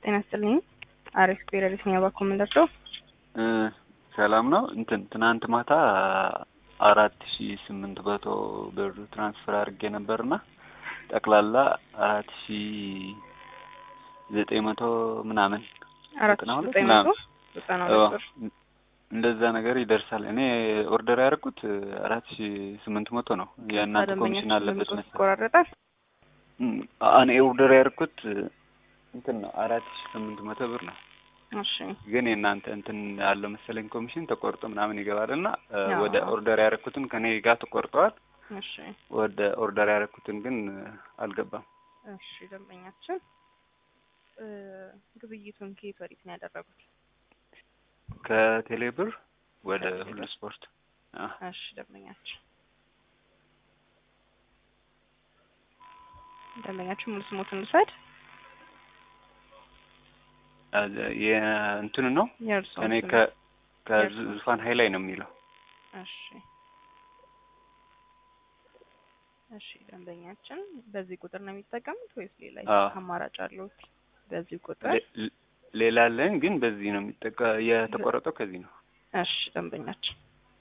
ጤና ይስጥልኝ። አሪፍ ፔሬዲስ ነው ያባኩ ምንደርሰው እ ሰላም ነው። እንትን ትናንት ማታ አራት ሺ ስምንት መቶ ብር ትራንስፈር አድርጌ ነበርና ጠቅላላ አራት ሺ ዘጠኝ መቶ ምናምን አራት ዘጠና ሺህ ሁለት ዘጠኝ መቶ ምናምን ዘጠና አዎ፣ ሁለት ብር እንደዛ ነገር ይደርሳል። እኔ ኦርደር ያደረኩት አራት ሺ ስምንት መቶ ነው። የእናንተ ኮሚሽን አለበት መሰለኝ። ይቆራረጣል። እም፣ እኔ ኦርደር ያደረኩት እንትን ነው አራት ሺ ስምንት መቶ ብር ነው። እሺ ግን የእናንተ እንትን ያለው መሰለኝ ኮሚሽን ተቆርጦ ምናምን ይገባል እና እ፣ አዎ። ወደ ኦርደር ያደረኩትን ከኔ ጋር ተቆርጠዋል። እሺ ወደ ኦርደር ያደረኩትን ግን እ፣ አልገባም። እሺ ደንበኛችን እ፣ ግብይቱን ከየት ወዴት ነው ያደረጉት? ከቴሌ ብር ወደ ከቴሌ ሁሉ ብር። ስፖርት አ፣ እሺ ደንበኛችን ደንበኛችን ሙሉ ስሞትን ልውሰድ። አ፣ የእንትኑ ነው የእርስዎን እኔ ስም። ከ የእርስዎን ከዙፋን ሀይ ላይ ነው የሚለው እሺ እሺ ደንበኛችን በዚህ ቁጥር ነው የሚጠቀሙት ወይስ ሌላ አዎ። አማራጭ አለዎት? በዚህ ቁጥር ሌ- ሌ- ሌላ አለን ግን በዚህ ነው የሚጠቀ የተቆረጠው ከዚህ ነው። እሺ ደንበኛችን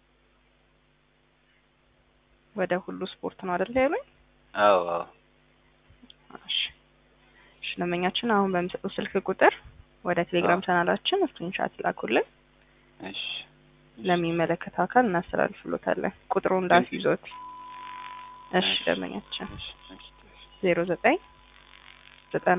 ወደ ሁሉ ስፖርት ነው አይደል ያሉኝ? አዎ አዎ እሺ እሺ ደንበኛችን አሁን በሚሰጡት ስልክ ቁጥር ወደ ቴሌግራም አዎ። ቻናላችን ስክሪንሻት ላኩልን። እሺ ለሚመለከተው አካል እናስተላልፍሎታለን። ቁጥሩ እንዳስይዞት። እሺ እሺ። ደንበኛችን እሺ እሺ ዜሮ ዘጠኝ ዘጠና